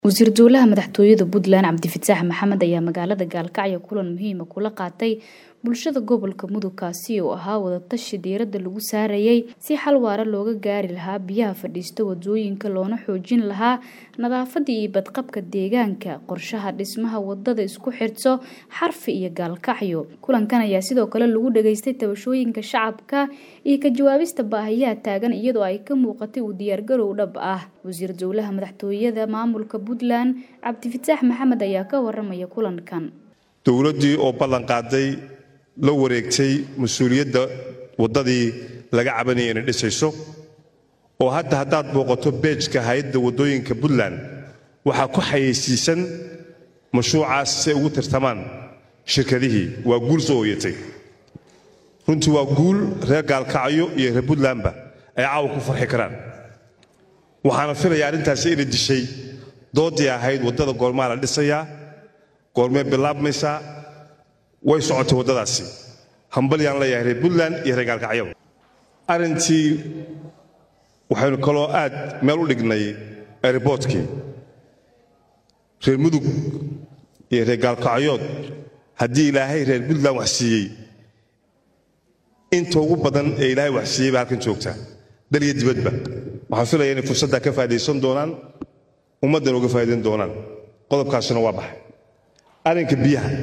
wasiir dowlaha madaxtooyada puntland cabdifataax maxamed ayaa magaalada gaalkacyo kulan muhiima kula qaatay bulshada gobolka mudug kaasi oo ahaa wadatashi diirada lagu saarayay si xal waara looga gaari lahaa biyaha fadhiista wadooyinka loona xoojin lahaa nadaafada iyo badqabka deegaanka qorshaha dhismaha wadada isku xirto xarfi iyo gaalkacyo kulankan ayaa sidoo kale lagu dhageystay tabashooyinka shacabka iyo ka jawaabista baahiyaha taagan iyadoo ay ka muuqatay uu diyaargarow dhab ah wasiir dowlaha madaxtooyada maamulka puntland cabdifataax maxamed ayaa ka waramaya kulankan dowladdii oo ballan qaaday la wareegtay mas-uuliyadda waddadii laga cabanaya inay dhisayso oo hadda haddaad booqato beejka hay-adda waddooyinka puntland waxaa ku xayeysiisan mashruucaas si ay ugu tirtamaan shirkadihii waa guul soo ooyatay runtii waa guul reer gaalkacyo iyo reer puntlandba ay caawa ku farxi karaan waxaana filayaa arrintaasi inay dishay doodii ahayd waddada goormaa la dhisayaa goormee bilaabmaysaa way socotay waddadaasi hambalyaan leeyahay reer puntland iyo reer gaalkacyaba arrintii waxaynu kaloo aad meel u dhignay airboortkii reer mudug iyo reer gaalkacyood haddii ilaahay reer puntland wax siiyey inta ugu badan ee ilaahay wax siiyey baa halkan joogtaa dal iyo dibadba waxaan filaya inay fursaddaa ka faa'idaysan doonaan ummaddan uga faa'idayn doonaan qodobkaasina waa baxay arrinka biyaha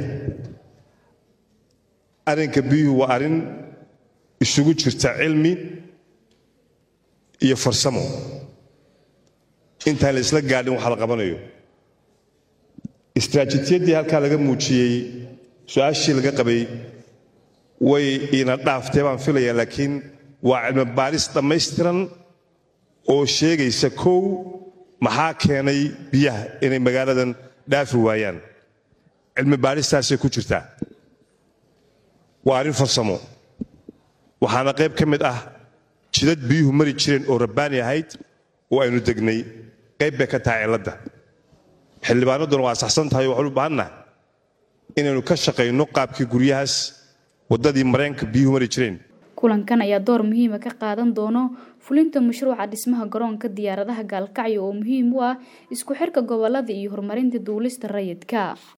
arrinka biyuhu waa arrin isugu jirta cilmi iyo farsamo intaan la isla gaadhin waxa la qabanayo istraatijiyaddii halkaa laga muujiyey su-aashii laga qabay way ina dhaaftee baan filayaa laakiin waa cilmi baaris dhammaystiran oo sheegaysa kow maxaa keenay biyaha inay magaaladan dhaafi waayaan cilmi baaristaasay ku jirtaa waa arrin farsamo waxaana qayb ka mid ah jidad biyuhu mari jireen oo rabbaani ahayd oo aynu degnay qayb bay ka tahay cilladda xildhibaanadduna waa saxsan tahay waxaan u baahannaha inaynu ka shaqayno qaabkii guryahaas waddadii mareenka biyuhu mari jireen kulankan ayaa door muhiima ka qaadan doono fulinta mashruuca dhismaha garoonka diyaaradaha gaalkacyo oo muhiim u ah isku xirka gobolada iyo horumarinta duulista rayidka